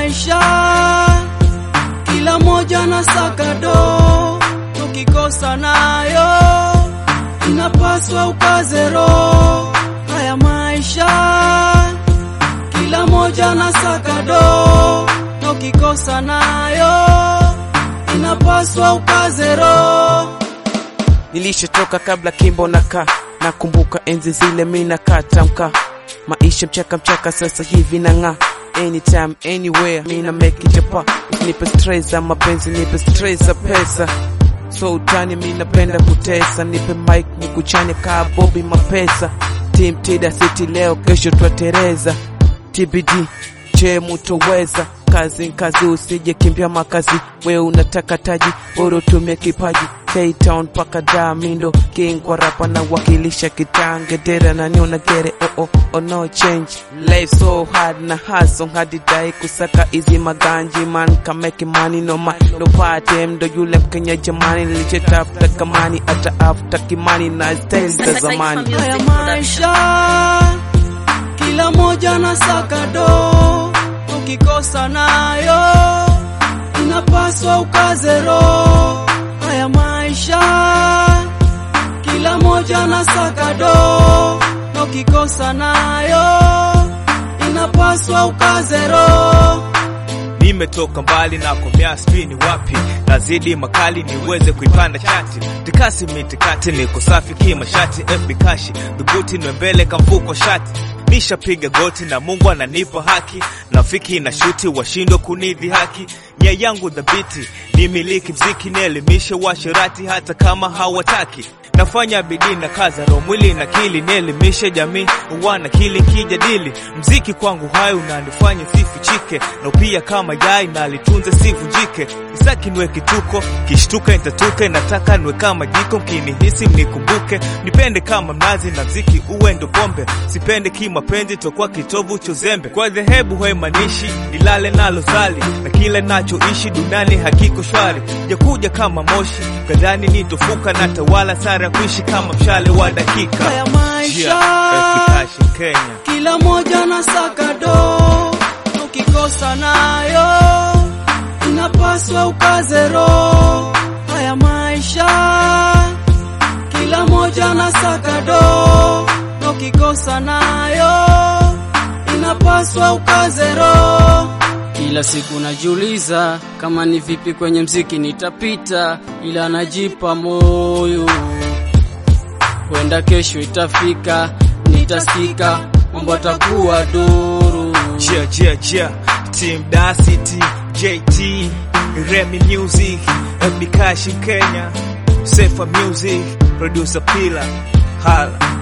maisha, kila moja na sakado, tukikosa nayo inapaswa ukaze roho. Haya maisha, kila moja na sakado, tukikosa nayo inapaswa ukaze roho. Nilishatoka kabla kimbo na ka nakumbuka enzi zile mina katamka maisha mchaka mchaka, sasa hivi na ng'aa anytime anywhere, mina make it japa nipe stress za mapenzi, nipe stress za pesa so utani, mi napenda kutesa, nipe mic nikuchane kaa Bobby mapesa Team Tida City leo kesho twatereza TBD je mutoweza kazi kazi, usije kimbia makazi, we unataka taji, bora utumie kipaji K-Town mpaka Damindo King kwa rapa na wakilisha kitange dera na niona gere oh oh oh no change life so hard na hustle hadi dai kusaka hizi maganji man can make money no man no party ndo yule Mkenya jamani nilichetafuta kamani hata after kimani na style za zamani Haya maisha, kila moja na sakado, ukikosa nayo inapaswa ukaze roho. Haya maisha, kila moja na sakado, ukikosa nayo inapaswa ukaze roho. Nimetoka mbali na komea spini wapi, nazidi makali niweze kuipanda chati, tikasi mitikati, niko safi kimashati, FB kashi dhubuti nwembele kamfuko shati, nishapiga goti na Mungu ananipa haki, nafiki na shuti washindwa kunidhi haki, nia yangu dhabiti nimiliki mziki, nielimishe washirati hata kama hawataki nafanya bidii na kaza roho mwili na kili nielimishe jamii wana kili kijadili mziki kwangu hai unanifanya sifichike na pia kama yai na litunze sivunjike isaki niwe kituko kishtuka nitatuke nataka niwe kama jiko mkinihisi mnikumbuke nipende kama mnazi na mziki uwe ndo pombe sipende kimapenzi tokuwa kitovu chozembe kwa dhehebu haimanishi nilale nalo zali na kile nachoishi duniani hakiko shwari jakuja kama moshi kadhani nitofuka na tawala sara kuishi kama mshale wa dakika Haya maisha, Yeah, FB Kashi, Kenya kila moja na sakado, ukikosa nayo inapaswa ukaze roho. Haya maisha, kila moja na sakado, ukikosa nayo inapaswa ukaze roho. Kila siku najiuliza kama ni vipi kwenye mziki nitapita, ila najipa moyo, kwenda kesho itafika, nitasikika, mambo atakuwa duru. Jia Jia Jia Team Da City JT Remy Music FB Kashi Kenya Sefa Music Producer Pila Hala